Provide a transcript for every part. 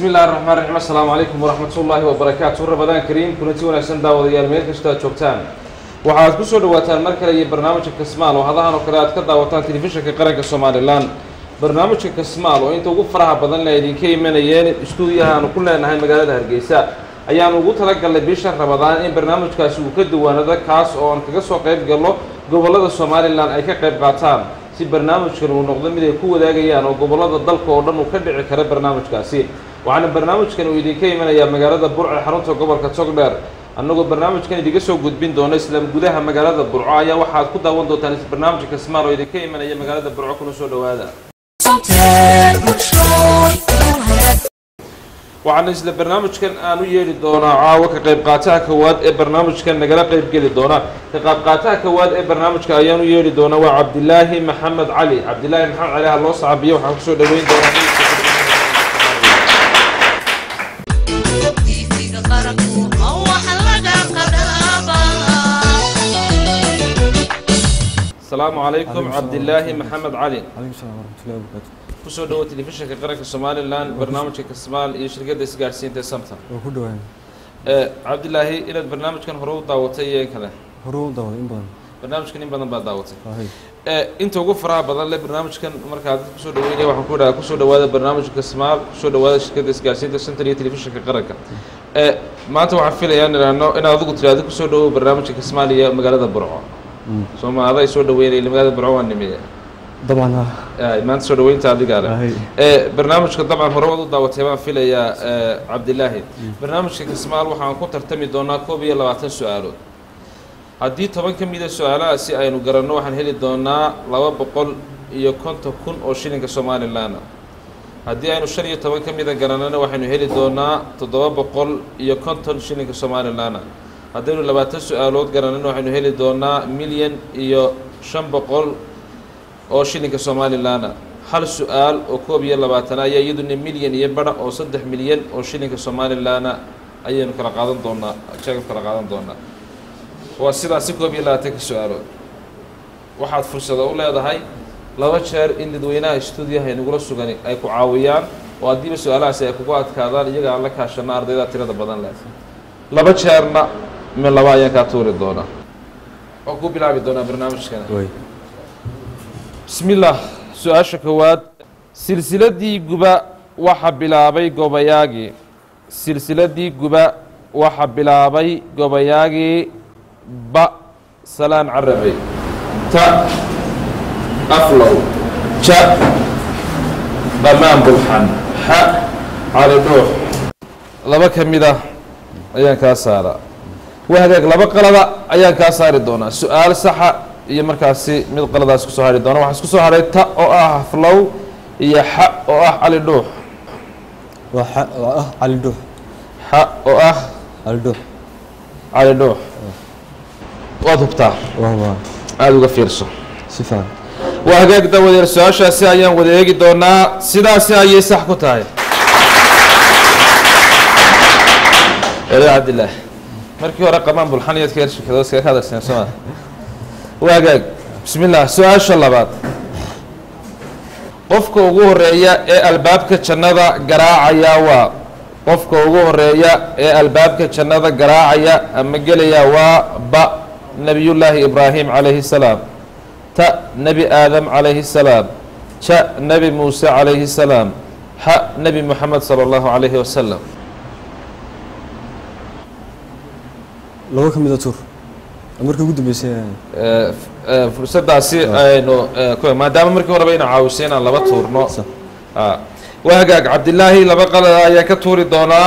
bismi illahi raxmaan raxiim assalaamu calaykum waraxmat ullaahi wabarakaatu rabadaan kariim kulanti wanaagsan daawadayaal meel kasta aad joogtaan waxaad ku soo dhawaataan mar kale iyo barnaamijka kasmaal oo hadahan oo kale aad ka daawataan telefishinka qaranka somalilan barnaamijka kasmaal oo inta ugu faraha badan le idinka imanayeen istuudiyaha aanu ku leenahay magaalada hargeysa ayaanu ugu talagalnay bisha rabadaan in barnaamijkaasi uu ka duwaanado kaas oo aan kaga soo qayb galno gobollada somalilan ay ka qayb qaataan si barnaamijkan uu noqdo mid ay ku wadaagayaan oo gobollada dalka oo dhan uu ka dhici kara barnaamijkaasi waxaana barnaamijkan uu idinka imanayaa magaalada burco ee xarunta gobolka togdheer annagoo barnaamijkan idinka soo gudbin doono isla gudaha magaalada burco ayaa waxaad ku daawan doontaan barnaamijka kasmaal oo idinka imanaya magaalada burco kuna soo dhowaada waxaana isla barnaamijkan aan u yeedhi doonaa caawa ka qayb qaataha kowaad ee barnaamijkan nagala qayb geli doona ka qayb qaataha kowaad ee barnaamijka ayaan u yeedhi doonaa waa cabdilaahi maxamed cali cabdilaahi maxamed cali ha loo sacabiyo waxaan kusoo dhaweyn doonaa asalaamu calaykum cabdilaahi maxamed cali calaykum salaam waraxmatullahi wabarakaatu kusoo dhawo telefishinka qaranka somalilan barnaamijka kasmaal iyo shirkadda isgaadhsiinta ee samta waa ku dhawaan cabdilaahi inaad barnaamijkan hore u daawatay iyo in kale hore u daawaday in badan barnaamijkan in badan baad daawatay ahay inta ugu faraha badan le barnaamijkan markaa dad kusoo dhaweynaya waxaan ku dhaha kusoo dhawaada barnaamijka kasmaal kusoo dhawaada shirkadda isgaadhsiinta center iyo telefishinka qaranka maanta waxaan filayaa in idhaahno inaad adigu tiraahdo kusoo dhawow barnaamijka kasmaal iyo magaalada burco sooma aday soo dhaweynaya magaalada burco waa nimiye dabcan ah Ay, maanta soo dhaweynta adigaa leh ahay ee barnaamijka dabcan hore waad u daawatay baan filayaa ee, cabdilaahi barnaamijka kismaal waxaan ku tartami doonaa koob iyo labaatan su-aalood haddii toban ka mida su-aalahaasi aynu garanno waxaan heli doonaa laba boqol iyo konton kun oo shilinka somalilan ah haddii aynu shan iyo toban ka mida garannana waxaynu heli doonaa toddoba boqol iyo konton shilinka somalilan ah haddaynu labaatan su-aalood garannana waxaynu heli doonaa milyan iyo shan boqol oo shilinka somalilan ah hal su-aal oo koob iyo labaatan ayaa iyaduna milyan iyo bara oo saddex milyan oo shilinka somalilan ah ayaynu kala qaadan doonaa jeegab kala qaadan doonaa waa sidaasi koob iyo labaatanka su-aalood waxaad fursado u leedahay laba jeer in dadweynaha stuudiyaha inagula sugani ay ku caawiyaan oo haddiiba su-aalahaasi ay kugu adkaadaan iyaga aan la kaashano ardayda tirada badan leh laba jeerna mi laba ayaan kaa tuuri doonaa oo ku bilaabi doonaa barnaamijkana way bismi illaah su-aasha koowaad silsiladii guba waxa bilaabay gobayaagii silsiladii guba waxa bilaabay gobayaagii ba salaan carabey ta aflow ja dhamaan bulxan xa cali dhuux laba ka mid ah ayaan kaa saaraa waa hagaag laba qalada ayaan kaa saari doonaa su-aal saxa iyo markaasi mid qaladaas kusoo hari doona waxaa isku soo haray ta oo ah haflow iyo xa oo ah cali dhuux waa xa waa ah cali dhuux xa oo ah cali dhuux cali dhuux waad hubtaa waa waa aada uga fiirso si fiican waa hagaag dawadeer su-aashaasi ayaan wada eegi doonaa sidaasi ayay sax ku tahay ere cabdillaah markii hore qamaan bulxan iyaad ka yar shirkado iskaga hadalseen soo ma waa hagaag bismi illah su-aasha labaad qofka ugu horeeya ee albaabka jannada garaacaya waa qofka ugu horeeya ee albaabka jannada garaacaya ama gelaya waa ba nebiyullaahi ibraahim calayhi salaam ta nebi aadam calayhi salaam ja nebi muuse calayhi salaam xa nebi moxamed sala allahu calayhi wasalam laba ka mid a tuur markii ugu dambeysay Eh, f- eh, fursaddaasi aynu eh, ku maadaama markii horeba ina caawisay inaan laba tuurno Sax. Ah. waa hagaag cabdilaahi laba qalada ayaan ka tuuri doonaa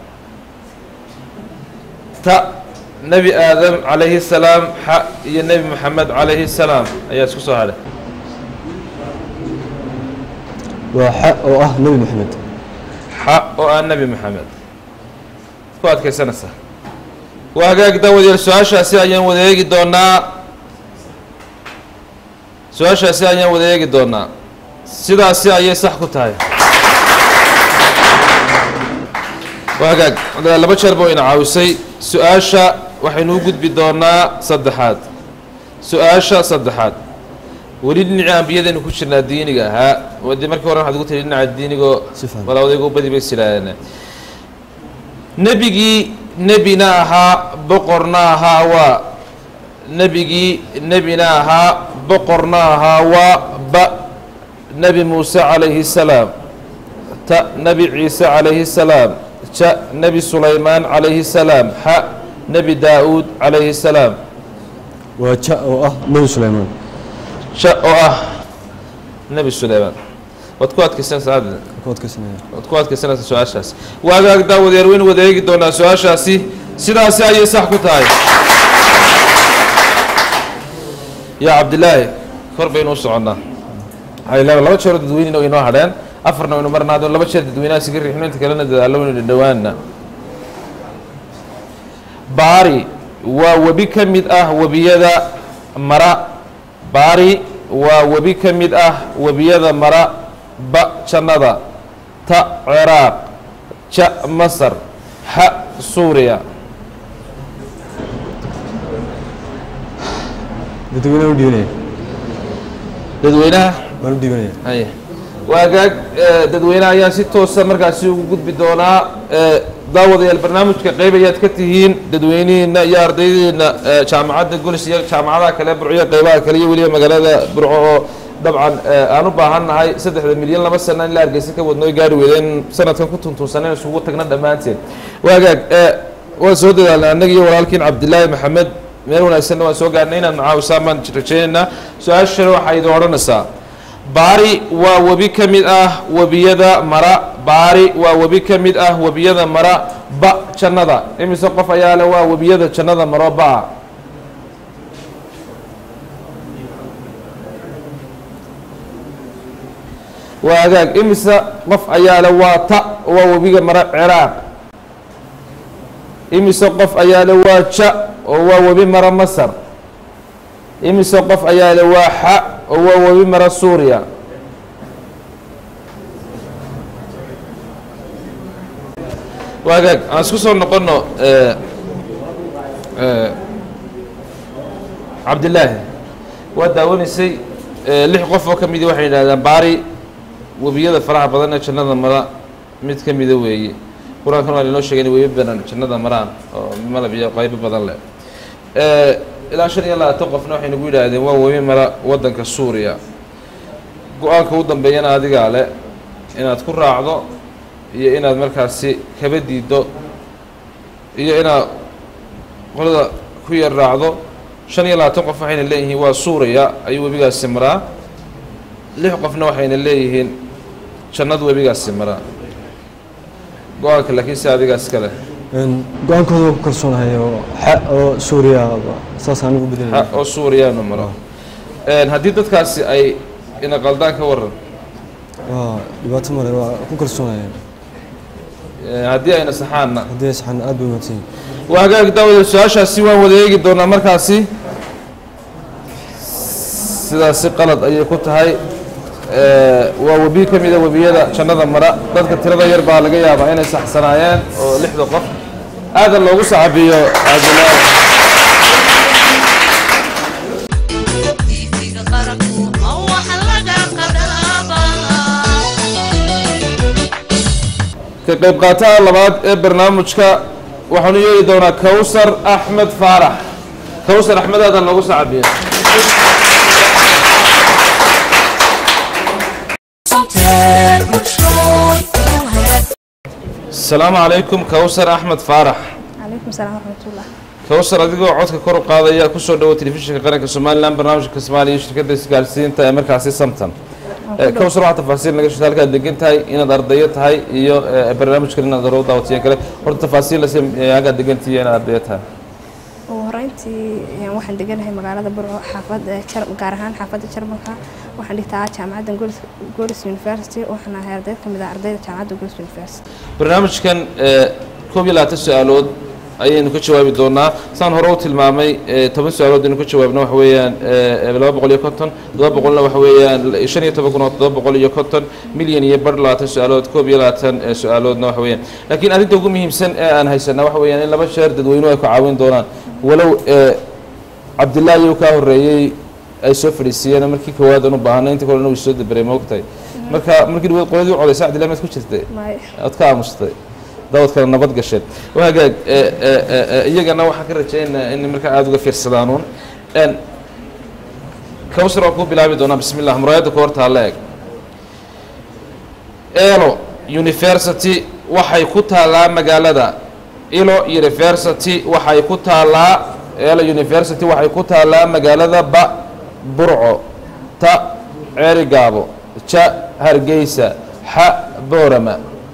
ta nebi aadam calayhi salaam xa iyo nebi moxamed calayhi salaam ayaa isku soo hadhay waa xa oo ah nebi maxamed xa oo ah nebi moxamed ku adkaysanaysaa waa hagaag dawadeer su-aashaasi ayaan wada eegi doonaa su-aashaasi ayaan wada eegi doonaa sidaasi ayay sax ku tahay waa hagaag laba jeer buu ina caawisay su-aasha waxaynu u gudbi doonaa saddexaad su-aasha saddexaad weli dhinacii ambiyadaynu ku jirnaa diiniga ahaa wadii markii hore waxaad ugu tiri dhinaca diinigoo Si fiican. walawadaygu badi bay silaadeen nebigii nebina ahaa boqorna ahaa waa nebigii nebina ahaa boqorna ahaa waa ba nebi muuse calayhi salaam ta nebi ciise calayhi salaam ja nebi sulaymaan calayhi salaam xa nebi daa-uud calayhi salaam waa ja oo ah nebi suleymaan ja oo ah nebi sulaymaan waad ku adkaysanaysaa hadda ku adkaysanaya waad ku adkaysanaysaa su-aashaasi waagaag daawadeer waynu wada eegi doonaa su-aashaasi sidaasi ayay sax ku tahay yaa cabdilaahi kor baynu u soconnaa waxay leedahay laba jeeroo dadweynena inoo hadheen afarna waynu marnaa haddana laba jeer dadweynaha siga riixno inta kalena dadaallo waynu dhadhowaana baari waa webi ka mid ah webiyada mara baari waa webi ka mid ah webiyada mara ba jannada ta ciraaq ja masar xa suuriya dadweynaha u dhiibanaya dadweynaha waan u dhiibanaya haya waagaag eh, dadweynaha ayaa si toosa markaasi ugu gudbi doonaa eh, daawadayaal barnaamijka qeyb ayaad ka tihiin dadweynihiina iyo ardaydiina eh, jaamacadda golis iyo jaamacadaha kale burco iyo qeybaha kale iyo weliba magaalada burco oo dabcan eh, aan u baahan nahay saddexda milyan laba sana in la hargeysa ka wadnoo gaari weydeen sanadkan ku tuntunsaneen isugu tagna dhammaanteen waagaag eh, waan soo dadaalnay annaga iyo walaalkiin cabdilaahi maxamed meel wanaagsanna waan soo gaarnay inaad macaawisaan baan rajaynaynaa su-aashana waxaa idin odhanaysaa baari waa webi ka mid ah webiyada mara baari waa webi ka mid ah webiyada mara ba jannada imise qof ayaa le waa webiyada jannada maro ba-a waa agaag imise qof ayaa le waa ta waa webiga mara ciraaq imise qof ayaa le waa ja oo waa webi mara masar imise qof ayaa le waa xa oo waa webi mara suuriya waagaag aan isku soo noqono eh, eh, cabdilaahi waa daawanaysay eh, lix qof oo ka midi waxay yidhahdaan baari webiyada faraha badan ee jannada mara mid ka mida weeye qur-aankan waa inoo sheegay in webi badan jannada maraan oo malab iyo qaybo badan leh Eh, ilaa shan iyo labaatan qofna waxay nagu yidhaahdeen waa webi mara waddanka suuriya go-aanka u dambeeyana adigaa le inaad ku raacdo iyo inaad markaasi kaba diiddo iyo inaad qolada ku yar raacdo shan iyo labaatan qof waxayna leeyihiin waa suuriya ayuu webigaasi maraa lix qofna waxayna leeyihiin jannadu webigaasi maraa go-aanka laakiin si adigaas kale Een, go-aankooda waan ku kalsoonahay oo xa oo suuriya saasaan ugu ha bedelaya oo suuriyaanu maro Een, haddii dadkaasi ay ina qaldaan ka waran waa dhibaato male waa ku kalsoonaya Een, haddii ayna saxaanna haddii ay saxan aad bay umaadsan waa hagaag daawada su-aashaasi waan wada eegi doonaa markaasi sidaasi qalad ayay ku tahay Ee, waa webi ka mida webiyada jannada mara dadka tirada yar baa laga yaabaa inay saxsanaayeen oo lixda qof aadan loogu sacabiyo cabdilaahi Ifiga qaranku ma waxa laga qadhaabaa ka qayb qaataha labaad ee barnaamijka waxaanu yeeli doonaa kowsar axmed faarax kowsar axmed aadan loogu sacabiyo asalaamu calaykum kowsar axmed faarax calaykum salaam waraxmatullah kowsar adigoo codka kor u qaadaya kusoo dhawo telefishinka qaranka somalilan barnaamijka soomaaliya iyo shirkadda isgaarsiinta ee markaasi samtan Eh, kowsar waxaa tafaasiil naga shirta halkaad degan tahay inaad ardayo tahay iyo eh, barnaamijkan inaad hore u daawatiyen kale horta tafaasiil lase halkaad degantihi iyo inaad ardayo tahay ugu horeyntii een, waxaan deganahay magaalada burco xaafadda Jar- gaar ahaan xaafadda jarmalka waxaan dhigtaa jaamacadda Golis- golis university waxaan ahay arday ka mid ah ardayda jaamacadda golis university barnaamijkan eh, koob iyo labaatan su-aalood ayaynu ka jawaabi doonaa saan hore u tilmaamay eh, toban su-aalood aynu ka jawaabna waxa weeyaan eh, laba boqol iyo konton todoba boqolna waxa weeyaan shan iyo toban kun oo todoba boqol iyo konton milyan iyo bar labaatan su-aalood koob iyo labaatan eh, su-aaloodna waxa weeyaan laakiin arrinta ugu muhiimsan ee aan haysanaa waxa weeyaan in laba jeer dadweynuhu ay ku caawin doonaan walow eh, cabdillaahi uu kaa horreeyey ay soo fadhiisiiyeen markii koowaad aan u baahanay inta kalena way soo daberay ma ogtahay marka markii dhawaad qoladii u codaysa cabdillahi maad ku jirtay may ood ka aamustay dawad kale nabad gasheen wagaag iyagana waxaan ka rajaynayaa in markaa aada uga fiirsadaanuun n kawsar waan kuu bilaabi doonaa bismi llah muraayadda ku hortaa la eg elo university waxay ku taallaa magaalada ilo university waxay ku taallaa elo university waxay ku taallaa magaalada ba burco ta ceerigaabo ja hargeysa xa boorama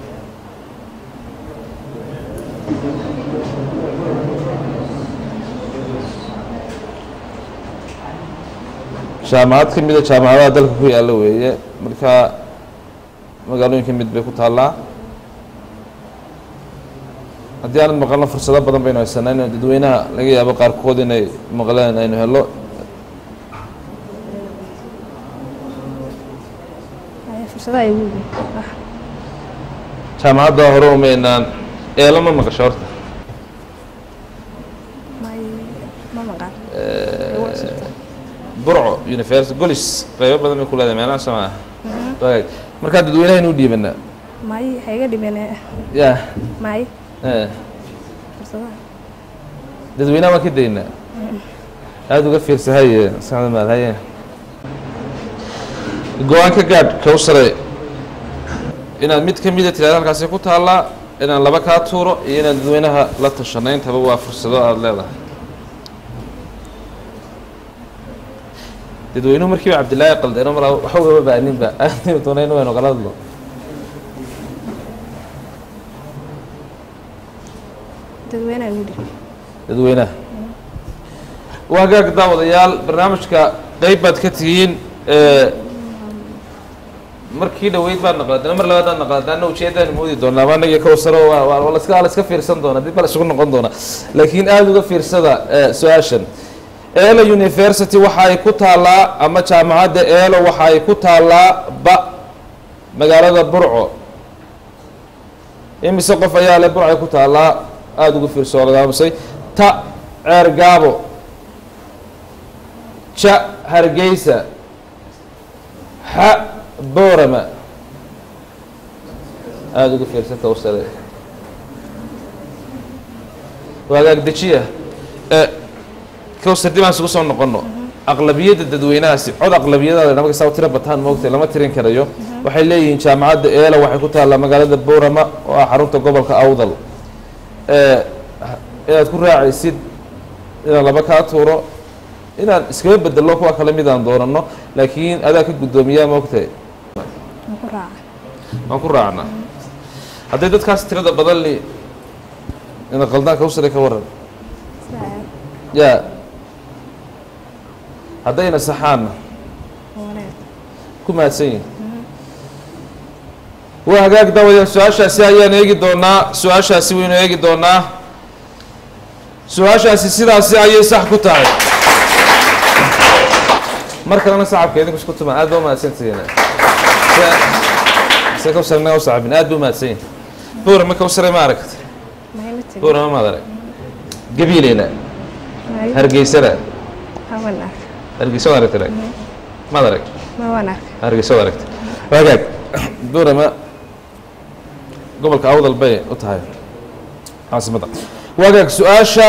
jaamacad ka mida jaamacadaha dalka ku yaalla weeye marka magaalooyin ka mid bay ku taallaa haddii aanad maqalno fursado badan baynu haysanaa in dadweynaha laga yaabo qaarkood inay maqleen aynu helo Ay, fursadaha ay ugu weyn ah jaamacadda hore umaynaan eelo ma maqasho horta may ma maqan burco university golis qaybo badan bay ku leedahay meelaha sama ah markaa dadweynaha inuu dhiibanaa may ha iga dhibeen ya may eh. fursadaha dadweynaha waan ka daynaa aada uga fiirsa haye saxda maad haye go-aan ka gaadh kawsare inaad mid ka mida tiraada halkaasi ku taallaa inaan laba kaa tuuro iyo inaad dadweynaha la tashano intaba waa fursado aada leedahay dadweynuhu markiiba cabdillaahi qaldeeno mala waxa ugama baaninba aadniu doonayna waynu kala hadlo dadweynaha ugu dhib dadweynaha waa hagaag daawadayaal barnaamijka qeyb baad ka tihiin markii dhaweyd baa naqladana mar labaad baa naqladana ujeedaan moodi doonaa ma anaga kawsaro waa waa waa laska waa laska fiirsan doona dib baa la isugu noqon doona laakiin aada uga fiirsada eh, su-aashan eelo university waxa ay ku taallaa ama jaamacadda eelo waxa ay ku taallaa ba magaalada burco imise qof ayaa le burcay ku taallaa aada ugu fiirso oo laga aamusay ta ceer gaabo ja hargeysa xa boorama aada ugu fiirsan kawsare waagaag dejiya e kawsar dib aan isugu soo noqono aqlabiyadda dadweynahaasi cod aqlabiyadaada marka saa u tiro bataan moogtay lama tirin karayo waxay leeyihiin jaamacadda eela waxay ku taallaa magaalada boorama oo ah xarunta gobolka awdal ee inaad ku raacaysid inaan laba kaa tuuro inaan iskaga bedelo kuwa kale midaan doonano laakiin adaa ka guddoomiyaa moogtay ma ku raaca waan ku raacnaa hadday dadkaas tirada badan li ina qaldaan kawsare ka waran sidaa yaa haddayna saxaanna wanaag ku mahadsan yihin waa hagaag daawaya su-aashaasi ayaan eegi doonaa su-aashaasi waynu eegi doonaa su-aashaasi sidaasi ayay sax ku tahay mar kalena sacabka idinku isku tumaan aad ba umahadsantihiin se kawsare naga usacabin aad ba umahadsan yihin buura ma kawsare ma aragta may ma tegin buura ma maad arag gabiileyna may hargeysana hawan ark hargeysa waad aragta arag maad arag ma waan ark hargeysa waad aragta waagaag buurama gobolka awdal bay u tahay caasimadda waagaag su-aasha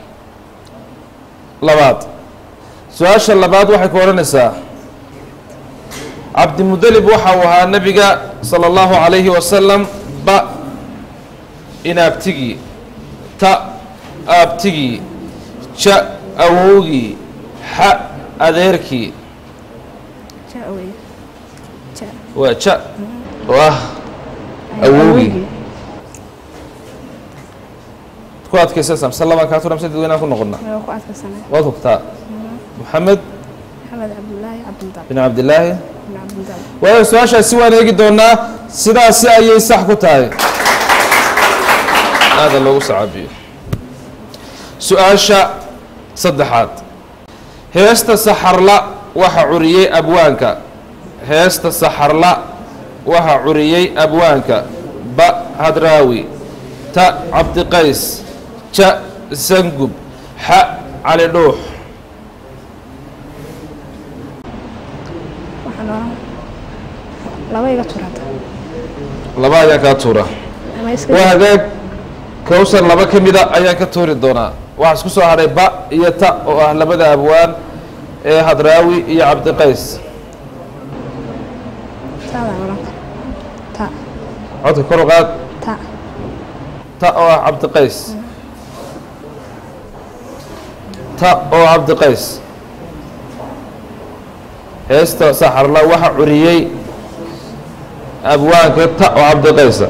labaad su-aasha labaad waxay ku odhanaysaa cabdimudalib waxa uu ahaa nebiga sala allahu calayhi wasalam ba inaabtigii ta aabtigii ja awowgii xa adeerkii ja wey ja waa ja oo ah awowgii ku adkaysanaysaa mise labaan kaa tura mise dadweynaan ku noqonnaa waa ku adkaysanay waad hubtaa maxamed maxamed cabdullaahi cabdildal bin cabdillaahi bin cabdildal waayo su-aashaasi waan eegi doonaa sidaasi ayay sax ku tahay aada loogu sacabiyo su-aasha saddexaad heesta saxarla waxa curiyey abwaanka heesta saxarla waxa curiyey abwaanka ba hadraawi ta cabdiqays ja sangub xa cali dhuux laba iga tuur hadda laba ayaan kaa tuura ama iska waa hagaag kowsar laba ka mida ayaan ka tuuri doonaa waxaa isku soo hadhay ba iyo ta oo ah labada abwaan ee hadraawi iyo cabdiqays taadaan oran ta codka kor u qaad ta ta oo ah cabdiqays ta oo cabdiqays heesta saxarla waxa curiyey abwaanka ta oo cabdiqaysa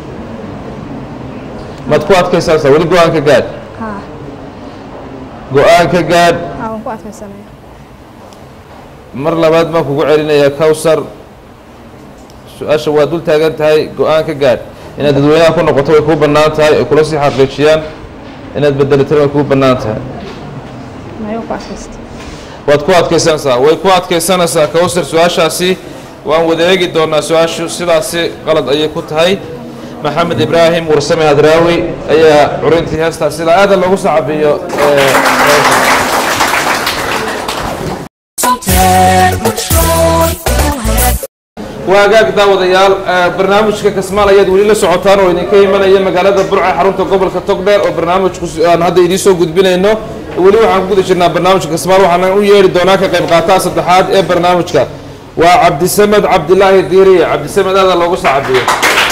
maad ku adkaysanaysaa weli go-aan ka gaadh haa go-aan ka gaadh haa waan ku adkaysanaya mar labaad baan kugu celinayaa kowsar su-aasha waa dul taagan tahay go-aan ka gaadh inaad dadweynaha ku noqoto way kuu bannaan tahay ay kula sii xaqiijiyaan inaad bedelatana way kuu bannaan tahay mayo ku adkaysta waad ku adkaysanaysaa way ku adkaysanaysaa kowsar su-aashaasi waan wada eegi doonaa su-aashu sidaasi qalad ayay ku tahay maxamed ibraahim warsame hadraawi ayaa curintii heestaas sida aada loogu sacabiyo waa hagaag daawadayaal barnaamijka kasmaal ayaad weli la socotaan oo idinka imanaya magaalada burca xarunta gobolka togdheer oo barnaamijku aan hadda idiin soo gudbinayno weli waxaan ku guda jirnaa barnaamijka kasmaal waxaana u yeeri doonaa ka qayb qaataha saddexaad ee barnaamijka waa cabdisamed cabdilaahi diiriye cabdisamed aada loogu sacabiyo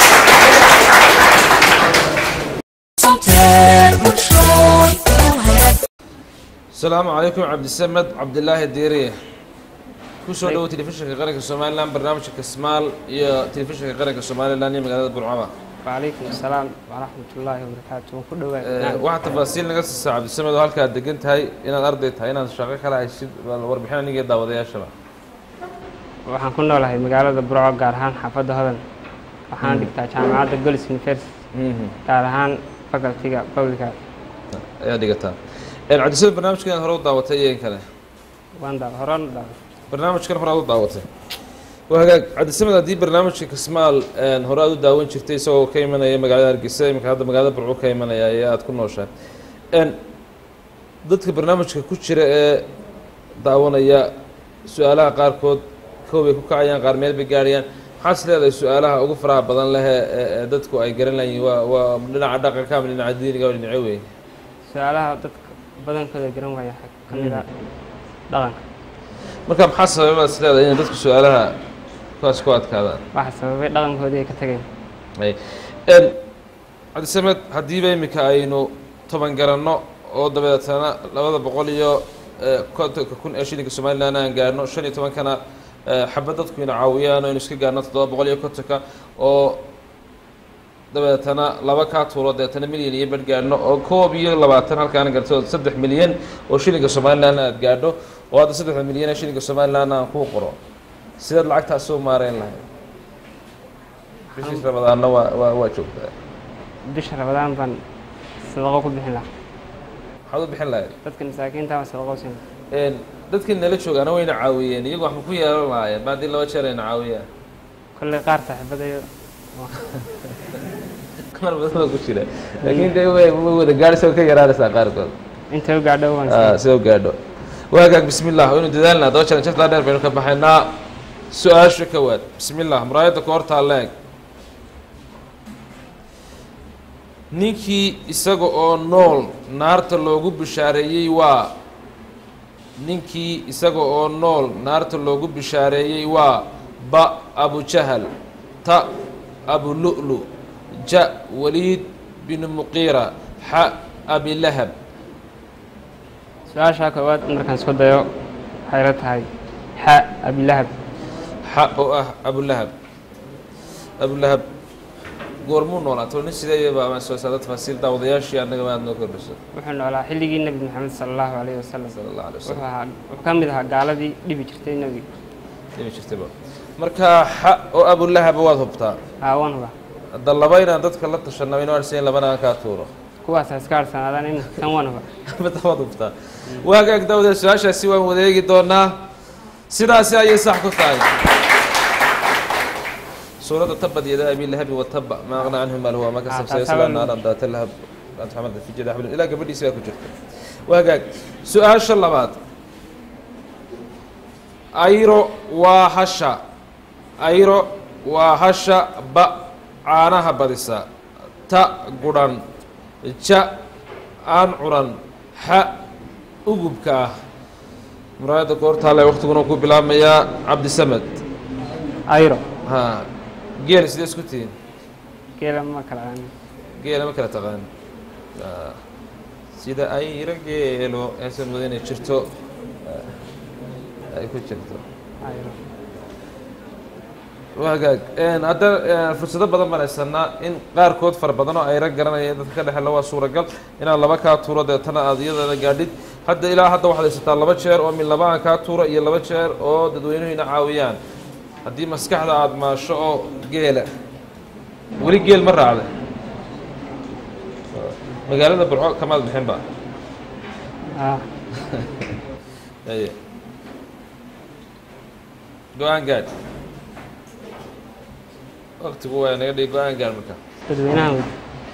asalaamu calaykum cabdisamed cabdilaahi diiriye kusoo dhowo telefishinka qaranka somalilan barnaamijka kasmaal iyo telefishinka qaranka somalilan iyo magaalada burcaba وعليكم السلام ورحمة الله وبركاته وكل Eh, واحد waxaa tafaasiil naga siisaa cabdisamed oo halkaad degan tahay inaad arday tahay inaad shaqo kale haysid bal warbixin aniga iyo daawadayaashaba waxaan ku noolahay magaalada burco gaar ahaan xaafadda hodan waxaan dhigtaa jaamacadda golis university gaar ahaan facultyga publica ayaa dhigataa cabdisamed barnaamijkan inaad hore u daawatay iyo in kale waan daa horan daa barnaamijkan hore aad u daawatay waa hagaag cabdisamed haddii barnaamijka kasmaal een, hore aad u daawan jirtay isagoo ka imanaya magaalada hargeysa iminka hadda magaalada burco ka imanaya ee aad ku nooshahay Een, dadka barnaamijka ku jira ee daawanaya su-aalaha qaarkood kow bay ku kacayaan qaar meel bay gaarayaan maxaad is leedahay su-aalaha ugu faraha badan leh ee- ee ee dadku ay garan layiin waa waa dhinaca dhaqanka ama dhinaca diiniga waa dhinace wey su-aalaha dadka badankooda garan waaya waxaa ka mid a dhaqanka marka maxaa sababaad is leedahay inay dadku su-aalaha kuwaas ku adkaadaan waxa sababay dhaqankoodii ay ka tageen Ay. Een, cabdisamed haddiiba iminka aynu toban garanno oo dabeetana labada boqol iyo eh, kontonka kun ee shilinka somalilan aan gaarno shan iyo tobankana eh, xabad dadku ina caawiyaan oo aynu iska gaarno toddoba boqol iyo kontonka oo dabeetana laba kaa tuuro dabeetana milyan iyo badh gaadhno oo koob iyo labaatan halkaan garto saddex milyan oo shilinka somalilan aad gaadho oo hadda saddexda milyan ee shilinka somalilan aan kuu qoro sidaad lacagtaasi u maareyn lahayd bishii rabadaanna waa waa waa joogtaa bisha rabadaan baan sadaqo ku bixin lahaa maxaad u bixin lahayd dadka masaakiinta baan sadaqo siin lahaa Een, dadkii nala joogaana wayna caawiyeen iyagu waxba ku yeelan lahaayeen ba haddii laba jeer ayna caawiyaan kolley qaar saaxiibadayo qaar badan baa ku jira laakiin dee way way wada gaadhaysa way ka yaraanaysaa qaarkood intay u gaadho waan Ah, siin si u gaadho waa hagaag bismi illah waynu dadaalnaa daba jaran jartaa dheer baynu ka baxaynaa su-aasha kowaad bismi illah muraayadda ku hortaa leeg ninkii isaga oo nool naarta loogu bishaareeyey waa ninkii isaga oo nool naarta loogu bishaareeyey waa ba abujahal ta abulu'lu ja waliid binu muqiira xa abilahab su-aashaa koowaad markaan isku dayo waxay la tahay xa abilahab xa oo ah abulahab abulahab goormuu noolaato nin sidee baa ama soo saada tafaasiil daawadayaashii annaga aad noo kordhiso wuxuu noolaa xilligii nebi maxamed sala allahu calayhi wasalam sala allah alay wuxuu wasalam ahaa wuxuu ka mid ahaa gaaladii dhibi jirtay nebiga dhimi jirtayba marka xa oo abulahaba waad hubtaa aawan huba hadda laba inaan dadka la tashanaba inuu arsayn labana aan kaa tuuro kuwaas ha iska harsanaadaan in tan wan huba mid waad hubtaa waa hagaag daawada su-aashaasi waan wadeegi doonaa sidaasi ayay sax ku tahay suuradda tabad yada abi lahabi wataba ma aqna canhu maal huwa ma kasab Ah, taas sayasla habeen. naaran daata lahab anta xamada fi jada xablin ilaa gabadhiisi baa ku jirta waa hagaag su-aasha labaad ayro waa hasha ayro waa hasha ba caanaha badisa ta gudhan ja aan cunan xa ugubka ah muraayadda goortaale waktiguna ku bilaabmayaa cabdisamed ayro ha geel sidee isku tihiin geela ma kala aan geela ma kala taqaan Ah, sida ayra geelo eesa mudo inay jirto ah, ay ku jirto ayro waa hagaag Een, hadda een, fursado badan baan haysanaa in qaarkood fara badan oo ayra garanaya dadka ka dhexela waa suuragal inaad laba kaa tuuro deetana aad iyadana gaadhid hadda ilaa hadda waxaad haysataa laba jeer oo min laba aan kaa tuuro iyo laba jeer oo dadweynuhuyna caawiyaan haddii maskaxda aada maasho oo geela weli geel ma raacda magaalada burco kamaad bixin ba ah aye go-aan gaadh waktigu waa naga dhigi go-aan gaadh marka dadweynaha wey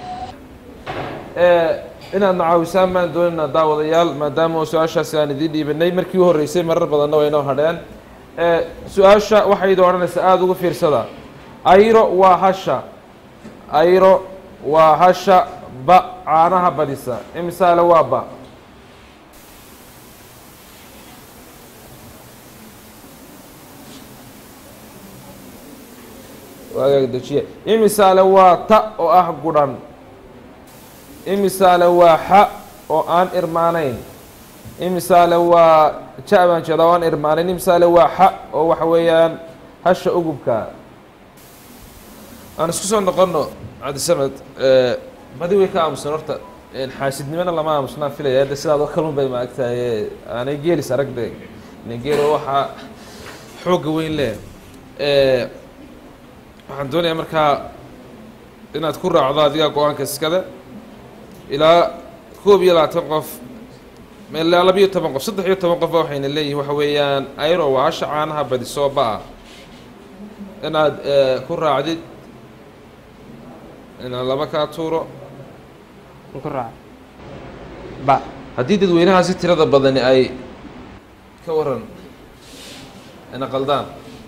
ee inaad na caawisaan baan doonaynaa daawadayaal maadaama oo su-aashaasi aan idiin dhiibanay markii u horreysay marar badanna way inoo hadheen ee su-aasha waxay idin odhanaysaa aada ugu fiirsada ayro waa hasha ayro waa hasha ba caanaha badisa imisaale waa ba waagaag dejiye imisaale waa ta oo ah gudhan imisaale waa xa oo aan irmaanayn imisaale waa ja baan jeedaa oo aan irmaanayn imisaale waa xa oo waxa weeyaan hasha ugubka aan isku soo noqono cabdisamed badi way ka aamusan horta xaasidnimona lama aamusnaan filaya hadda sidaad oo kalun bay maagtahay aanay geelis aragde geelo waxaa xoogga weyn leh waxaan doonayaa markaa inaad ku raacdo adigaa go-aanka iskale ilaa koob iyo labaatan qof ilaa labiyo toban qof saddex iyo toban qofba waxayna leeyihin waxa weeyaan ayro waa hasha caanaha badisoo ba-a inaad ku raacdid inaan laba kaa tuuro ma ku raaca ba haddii dadweynahaasi tirada badani ay ka waran ina qaldaan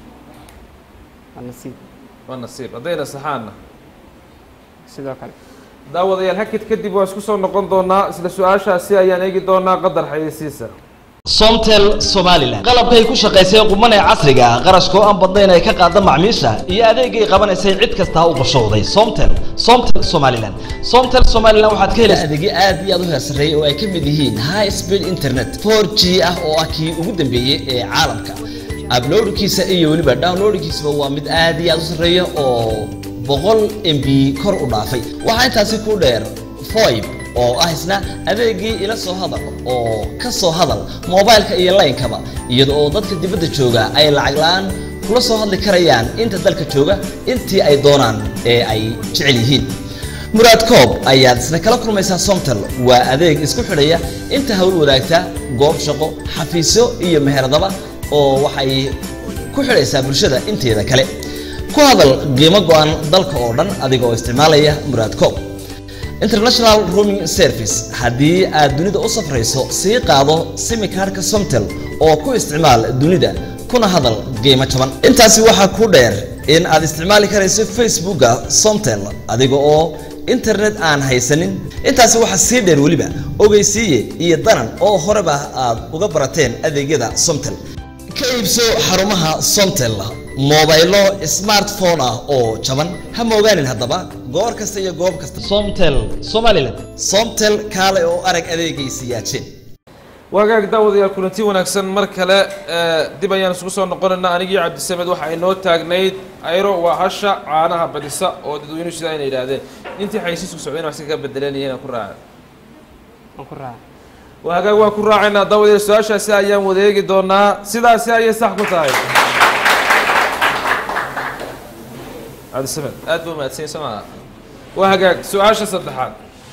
waa nasiib waa nasiib haddayna saxaanna sidoo kale daawadayaal hakid kadib waa isku soo noqon doonaa isla su-aashaasi ayaan eegi doonaa qadar xayeysiisa somtel somalilan qalabkay ku shaqaysay quman ee casriga ah qarashkoo aan badnayn ay ka qaada macmiisha iyo adeegay qabanaysay cid kasta ha u bashowday somtel somtel somalilan somtel somalilan waxaad ka helaysaa adeegyo aad iyo aad u heersareeyay oo ay ka mid yihiin high speed internet 4g ah oo ah kii ugu dambeeyey ee caalamka uploadkiisa iyo weliba downloadkiisaba waa mid aad iyo aad u sarreeya oo boqol mb kor u dhaafay waxaa intaasi ku dheer foib oo ah isna adeegii ila soo hadal oo ka soo hadal moobaylka iyo laynkaba iyada oo dadka dibadda jooga ay lacag la-aan kula soo hadli karayaan inta dalka jooga intii ay doonaan ee ay jecel yihiin muraad koob ayaad isna kala kulmaysaa somtel waa adeeg isku xidhaya inta hawl wadaagta goob shaqo xafiisyo iyo meheradaba oo waxay ku xidhaysaa bulshada inteeda kale ku hadal qiimo go-an dalka oo dhan adiga oo isticmaalaya muraad koob international rooming service haddii aad dunida u safrayso sii qaado simikaarka somtel oo ku isticmaal dunida kuna hadal qiimo jaban intaasi waxaa ku dheer in aad isticmaali karayso facebooka somtel adiga oo internet aan haysanin intaasi waxaa sii dheer weliba ogeysiiye iyo danan oo horeba aad uga barateen adeegyada somtel ka iibso xarumaha somtel moobaylo smartphone ah oo jaban ha moogaanin haddaba goor kasta iyo goob kasta somtel somalilan somtel kaale oo arag adeegaysa yaajeen waagaag daawadayaal kulanti wanaagsan mar kale ee, dib ayaan isugu soo noqonaynaa anigii cabdisamed waxa ay noo taagnayd ayro waa hasha caanaha badisa oo dadweynuhu sidaa inay yidhaahdeen intii xaysiisku socdeen wax iska bedelanaya inaan ku raaca waan ku raaca waagaag waan ku raacaynaa daawadayaal su-aashaasi ayaan wadeegi doonaa sidaasi ayay sax ku tahay cabdisamed aad buu mahadsan soo maha waa hagaag su-aasha saddexaad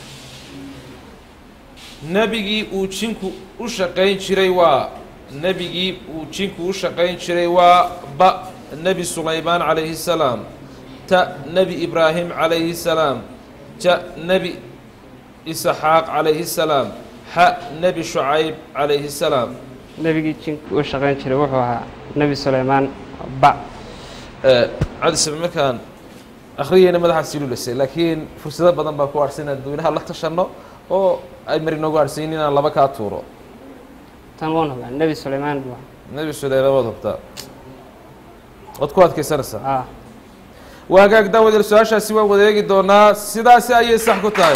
nebigii uu jinku u shaqayn jiray waa nebigii uu jinku u shaqayn jiray waa ba nebi sulaymaan calayhi salaam ta nebi ibraahim calayhi salaam ja nebi isaxaaq calayhi salaam xa nebi shucayb calayhi salaam nebigii jinku u shaqayn jiray wuxuu ahaa nebi suleymaan ba cadisaba markaan akhriyeyna madaxaas ilulisay laakiin fursado badan baa ku harsan inaan dadweynaha la tashanno oo ay mari noogu harsanyin inaan laba kaa tuuro tan waan hubaa nebi suleymaan buu ahaa nebi suleyman waad hubtaa waad ku adkaysanaysaa haa waa hagaag daawadeel su-aashaasi waan wada eegi doonaa sidaasi ayay sax ku tahay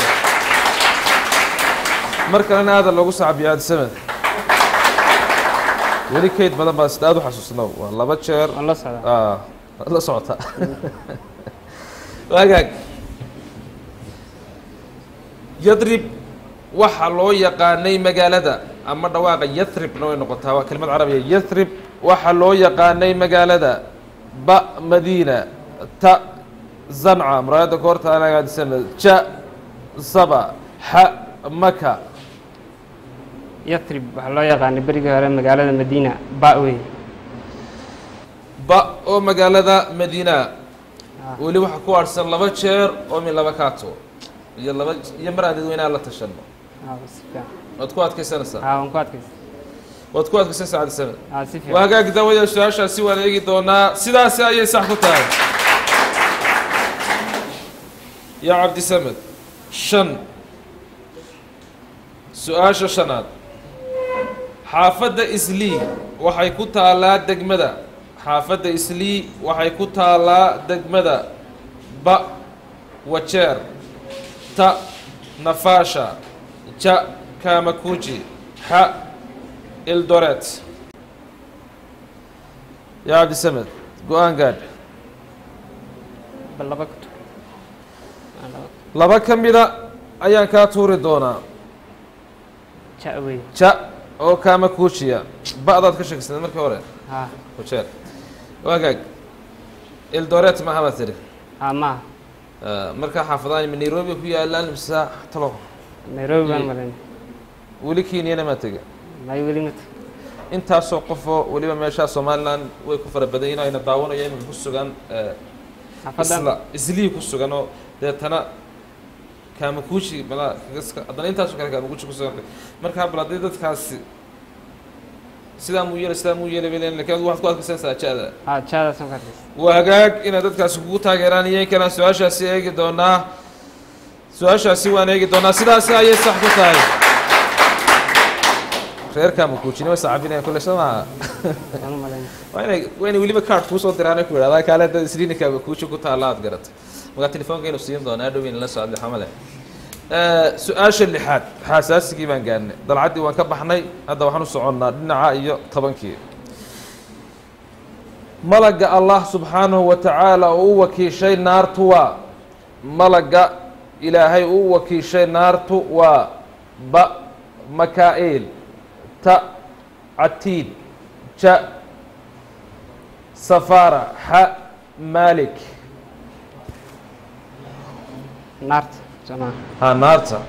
mar kalena aada loogu sacbiyo aadisamed weli kayd badan baa sida aada u xasuusnow waa laba jeer waan la socdaa ah waad la socotaa waa hagaag yadrib waxa loo yaqaanay magaalada ama dhawaaqa yathribna way noqotaa waa kelimad carabiya yathrib waxa loo yaqaanay magaalada ba madiina ta zanca muraayadda koorta anagaadisana ja saba xa maka yatrib waxaa loo yaqaanay berigii hore magaalada madiina ba wey ba oo magaalada madiina Ah. weli waxaa ku harsan laba jeer oo min laba kaato iyo laba iyo mar aan dadweynaha la tashano haa si fiican waad ku adkaysanaysaa haa waan ku adkaysa waad ku adkaysanaysaa cabdisamed haa si waa fiican hagaagi daawada su-aashaasi waan eegi doonaa sidaasi ayay sax ku tahay yaa cabdisamed shan su-aasha shanaad xaafadda islii waxay ku taalaa degmada xaafadda islii waxay ku taalaa degmada ba wajeer ta nafaasha ja kamakuji xa ildoret yaa cabdisamed go-aan gaadh bal laba ka tur Aa, laba laba ka mida ayaan kaa tuuri doonaa ja wey ja oo kaama kuujiya ba'daad ka sheegsanayd markii hore haa wajeer waagaag ildoret maaha baad tidhi haa maaha Ah, markaa xaafadahan ma nairobi ku yaalaan mise talo nairobi baan Iyo- malayn weli kenyana maa tega may weli mata intaasoo qofoo weliba meeshaa somalilan way ku fara badan yihiin ayna daawanaya iminka ku sugan eh, xaafadan isla islii ku sugan oo deetana kaamakuuji malaa kaga- haddana intaasoo kale kaamakuuji ku sugan markaa bal haddii dadkaasi sidaa muu yeelay sidaa muu yeelay bay leeyihin lakin adigu waxaad ku adkaysanaysaa ja-da haa jaadaasaan ku adkaysa waa hagaag inaad dadkaasi kugu taageeraan iyo in kalaan su-aashaasi eegi doonaa su-aashaasi waan eegi doonaa sidaasi ayay sax ku tahay reer kaamakuujina way sacabinayaan kulle soo maaha waan u malayn waa inay waa inay weliba card kuusoo diraan ku idhahdaa kaale dad isliinikaaga kuuji ku taalla aad garatay markaa telefoonkeenu siin doonaa dhow in la socda xamale su-aasha lixaad xaasaasigii baan gaarnay dalcaddii waan ka baxnay hadda waxaan u soconnaa dhinaca iyo tobankii malaga allah subxaanahu wa tacaala oo u wakiishay naartu waa malaga ilaahay uu u wakiishay naartu waa ba makaa'il ta catiid ja safara xa malik naarta somaa ha naarta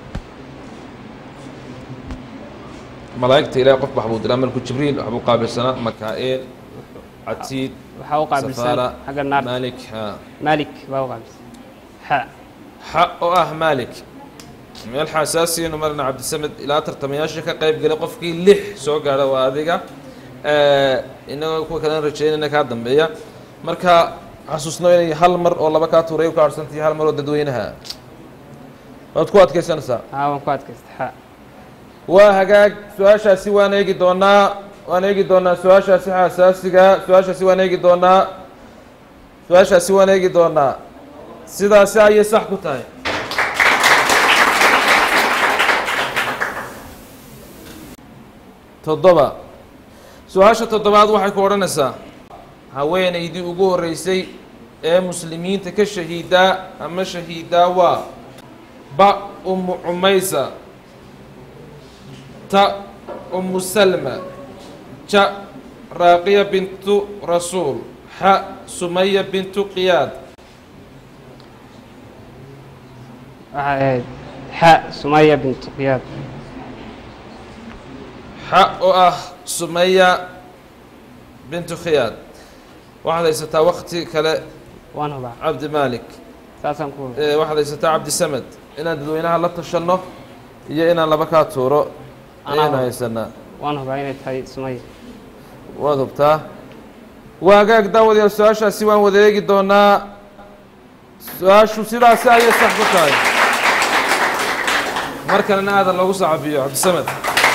malaa'igta ilahay qof bax buu diraa malku jibriil waxbuu qaabilsanaa makaa'il catiid waxaa u qaabilsan safara xagga naarta malik ha malik baa u qaabilsan xa xa oo ah malik meel xaasaasiyanu marna cabdisamed ilaa tartamayaasha ka qayb galay qofkii lix soo gaadha waa adiga inagoo kuwa kalena rajeynayna kaa dambeeya marka xasuusno inay hal mar oo laba kaa tuuray ka harsantahay hal mar oo dadweynaha waad ku adkaysanaysaa haa waan ku adkaysta xa waa hagaag su-aashaasi waan eegi doonaa waan eegi doonaa su-aashaasi xasaasiga su-aashaasi waan eegi doonaa su-aashaasi waan eegi doonaa sidaasi ayay sax ku tahay toddoba su-aasha toddobaad waxay ku odhanaysaa haweenaydii ugu horreysay ee muslimiinta ka shahiidaa ama shahiidaa waa ba umu cumaysa ta umu salma ja raaqiya bintu rasuul xa sumaya bintu qiyaad waxay ahayd xa sumaya bintu qiyaad xa oo ah sumaya bintu khiyaad waxaad haysataa wakti kale waan hubaa cabdi maalik saasaan ku hubaa ee waxaad haysataa cabdi samed inaan dadweynaha la tashanno iyo inaan laba kaa tuuro Anaa ayaynu hub- haysanaa waan hubaa inay tahay sumaya waad hubtaa waa hagaag daawadayaal su-aashaasi waan wada eegi doonaa su-aashu sidaasi ayay sax ku tahay mar kalena aadan loogu soo cabiyo cabdisamed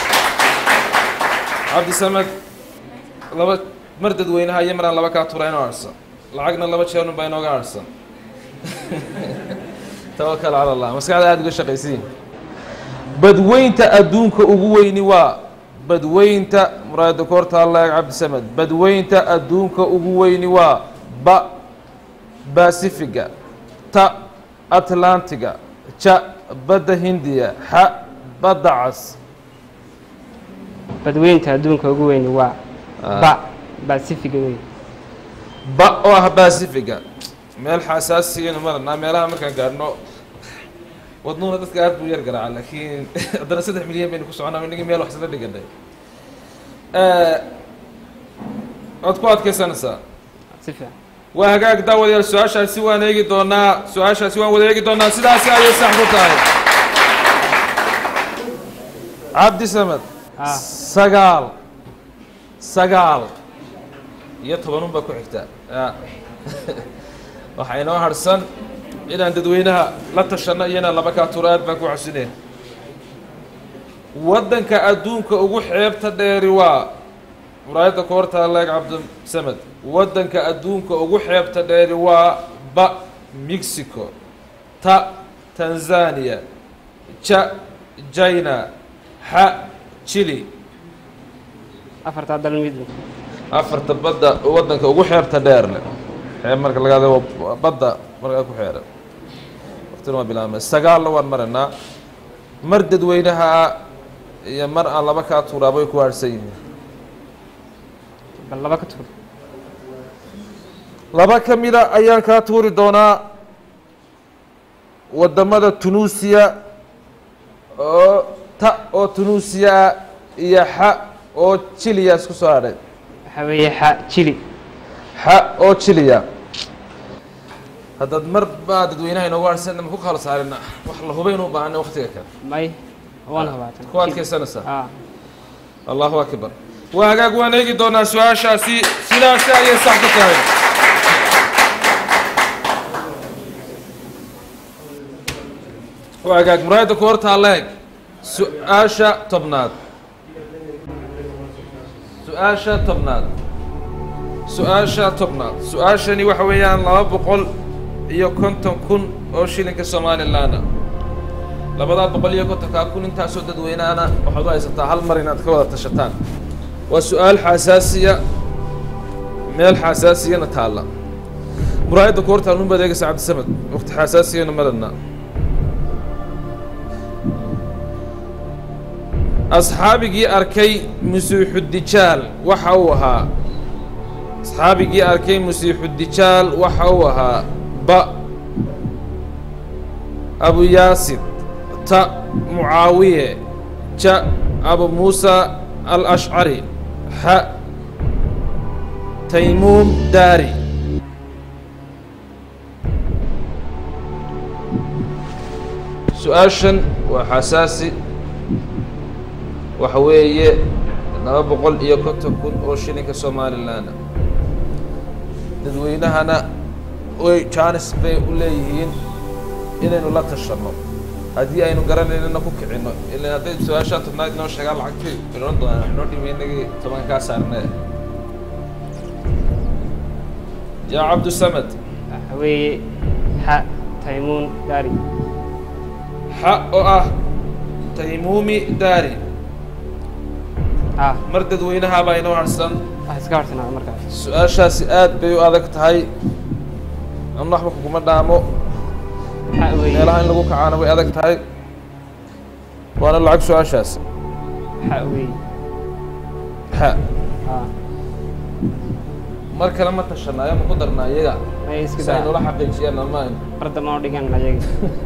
cabdisamed laba mar dadweynaha iyo maraan laba kaa tura inoo harhsan lacagna laba jeerun baa inooga harhsan tawakal cala allah maskaxda aada uga shaqaysiin badweynta adduunka ugu weyni waa badweynta muraayada koorta allaeg cabdisamed badweynta adduunka ugu weyni waa ba basifiga ta atlantiga ja badda hindiya xa badda cas badweynta adduunka ugu weyni waa ba basifiga wey ba oo ah basifiga meel xasaasiyanu maranaa meelaha markaan gaadhno wadnuuna dadka aad buu yar garaaca laakiin haddana saddex milyan baynu ku soconaa inagii meel wax isla dhiganay waad ku adkaysanaysaa si fiican waa hagaag daawadayaal su-aashaasi waan eegi doonaa su-aashaasi waan wada eegi doonaa sidaasi ayay sax ku tahay cabdi samed Ah. sagaal sagaal iyo tobanun baa ku xigta ya waxaa inoo harhsan inaan dadweynaha la tashanno iyo inaan laba kaa turo aad baan ku xasusinaya waddanka adduunka ugu xeebta dheeri waa muraayadda koorta leeg cabdisamed waddanka adduunka ugu xeebta dheeri waa ba mexico ta tanzania ja china xa chile afartaa dal mid afarta badda waddanka ugu xeebta dheer leh xeeb marka laga hadlo waa badda markaa ku xeeran waqtina waa bilaabmay sagaalna waan maraynaa mar dadweynaha iyo mar aan laba kaa tuuraaba way ku haadhsan yihiin bal laba ka tur laba ka mida ayaan kaa tuuri doonaa waddamada tunuusiya oo ta oo tunuusiya ah iyo xa oo jiliya isku soo hadhay waxaa weeye xa jili xa oo jiliya haddaad mar baa dadweynaha inoogu harsan ma ku kala saarina wax la hubayn u baahana waqtiga kale may waan habaatan ku adkaysanaysaa ah allahu akbar waa hagaag waan eegi doonaa su-aashaasi sidaasi ayay sax ku tahay waa hagaag muraayadda ku hortaa leeg su-aasha tobnaad su-aasha tobnaad su-aasha tobnaad su-aashani waxa weeyaan laba boqol iyo konton kun oo shilinka somalilaana labadaa boqol iyo kontonkaa kun intaasoo dadweynaana waxaad u haysataa hal mar inaad ka wada tashataan waa su-aal xasaasiya meel xasaasiyana taalla muraayadda ku hortaal nun baad eegaysa cabdisamed waqti xasaasiyana madadna asxaabigii arkay musiixudijaal waxa uu ahaa asxaabigii arkay musiixudijaal waxa uu ahaa ba abu yaasid ta mucaawiye ja abu muusa alashcari xa taymuum daari su-aashan waa xasaasi waxa weeye laba boqol iyo konton kun oo shilinka somalilaana dadweynahana way jaanis bay u leeyihiin inaynu la tashanno haddii aynu garanaynana ku kicinno ilan hadday su-aashaa tobnaad inoo sheegaan lacagtii iloon doonaan wax noo dhimi inagii tobankaa saarnee yaa cabdusamed waxaa weeye xa taymuun daari xa oo ah taymuumi daari ah mar dadweynaha baa inoo harsan wax iska horsanaa markaas su-aashaasi aad bay u adag tahay ama waxba kuguma dhaamo xa weeye meelaha in lagu kacaana way adag tahay waana lacag su-aashaas xa weeye xa ah mar kale ma tashanaayo ma ku darnaa iyaga may iska si ay daa noola xaqiijiyaan ama aynu barda ma dhigan ayaga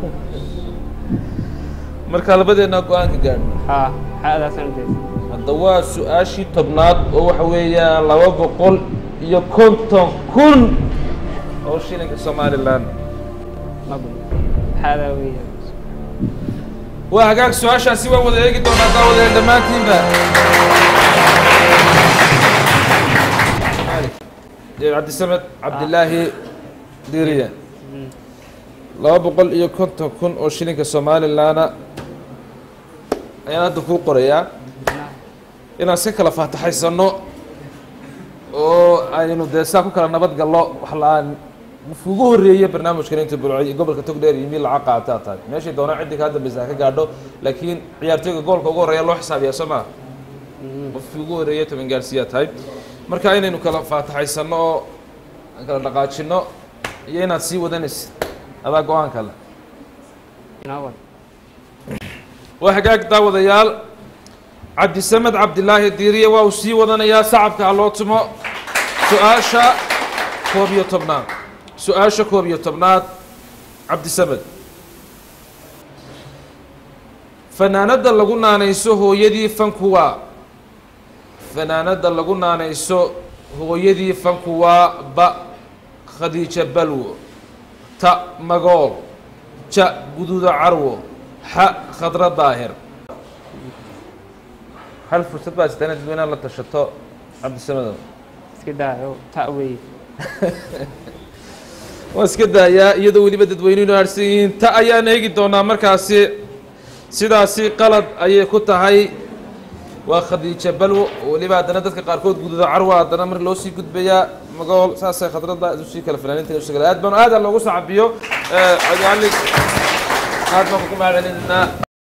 marka labadeennaa go-aanka gaadhno ah xadaasaan ujeeda hadda waa su-aashii tobnaad oo waxa weeyaan laba boqol iyo konton kun oo shilinka somalilan ma bun xadaa weeye waa hagaag su-aashaasi waan wada eegi doonaa daawadeen dhammaantiinba cabdisamed cabdilaahi diiriye laba boqol iyo konton kun oo shilinka somalilanna ayaan hadda kuu qorayaa inaan si kala faataxaysano oo aynu dee saa ku kala nabad gallo wax la-aan ugu horreeye barnaamijkan inta bulco gobolka togdheer iyo mid lacag qaataa tahay meeshay doonaan ciddii kaa dambeysa ha ka gaadho laakiin ciyaartooyga goolka ugu horreeya loo xisaabiyaa soo maa qofkii ugu horreeye toban gaarsiiyaa tahay marka inaynu kala faataxaysano oo aan kala dhaqaajino iyo inaad sii wadanaysid adaa go-aan kale inoo wad waa hagaag daawadayaal cabdisamed cabdilaahi diiriye waa uu sii wadanayaa sacabka ha loo tumo su-aasha koob iyo tobnaad su-aasha koob iyo tobnaad cabdisamed fanaanadda lagu naanayso hooyadii fanku waa fanaanadda lagu naanayso hooyadii fanku waa ba khadiija balwo ta magool ja guduuda carwo xa khadra daahir hal fursad baa sitaan dadweynaha la tashato cabdisamedow iska daayo ta wey waan iska daayaa iyadoo weliba dadweynuhu haadhsan yihiin ta ayaan eegi doonaa markaasi sidaasi qalad ayay ku tahay waa khadiija balwo oo weliba haddana dadka qaarkood gududa carwa haddana mar loo sii gudbayaa magool saasay khadradda usii kala fanaaninta usii kala aad baan aad loogu sacabiyo cali aad baan kugu mahadcelinaa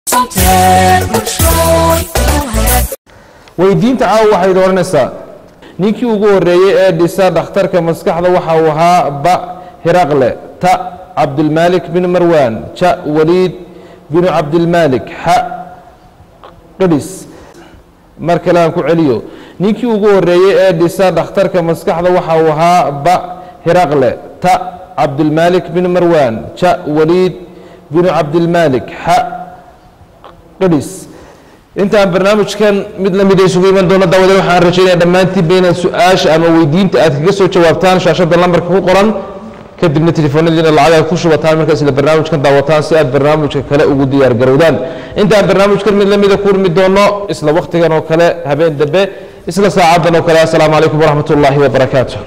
weydiinta caawa waxay dooranaysaa ninkii ugu horreeyey ee dhisa dhakhtarka maskaxda waxa uu ahaa ba hiraqle ta cabdilmaalik bin marwan ja waliid binu cabdilmaalik xa qadhis mar kale aan ku celiyo ninkii ugu horreeyey ee dhisa dhakhtarka maskaxda waxa uu ahaa ba hiraqle ta cabdilmaalik bin marwan ja waliid binu cabdilmaalik xa qadhis intaan barnaamijkan mid lamid isugu iman doono daawadeen waxaan rajaynaya dhammaantiinba inaad su-aasha ama weydiinta aad kaga soo jawaabtaan shaashada lambarka ku qoran kadibna telefoonadiina lacagaha ku shubataan markaas isla barnaamijkan daawataan si aad barnaamijka kale ugu diyaar garowdaan intaan barnaamijkan mid lamida ku urmi doono isla waktigan oo kale habeen dambe isla saacadan oo kale assalaamu calaykum waraxmat ullaahi wabarakaatu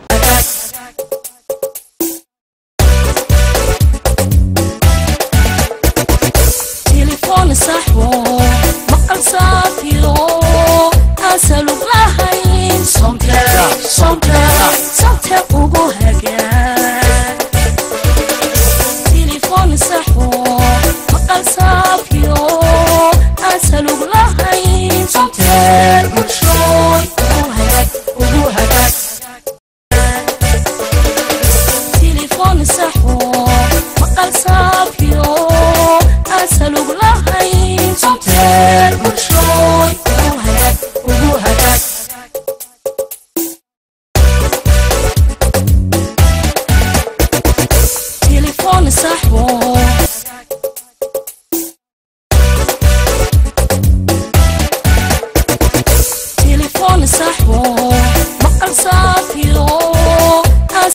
تليفون صاحبه مقال صافيرو أسألوك لهين صمتك صمتك صمتك وقو هكا تليفون صاحبه مقال صافيرو أسألوك لهين صمتك وشوي وقو هكا وقو هكا تليفون صاحبه مقال صافيرو أسألوك لهين صمتك وشوي وقو هكا وقو هكا تليفون صاحبه تليفون صاحبه مقال صافيرو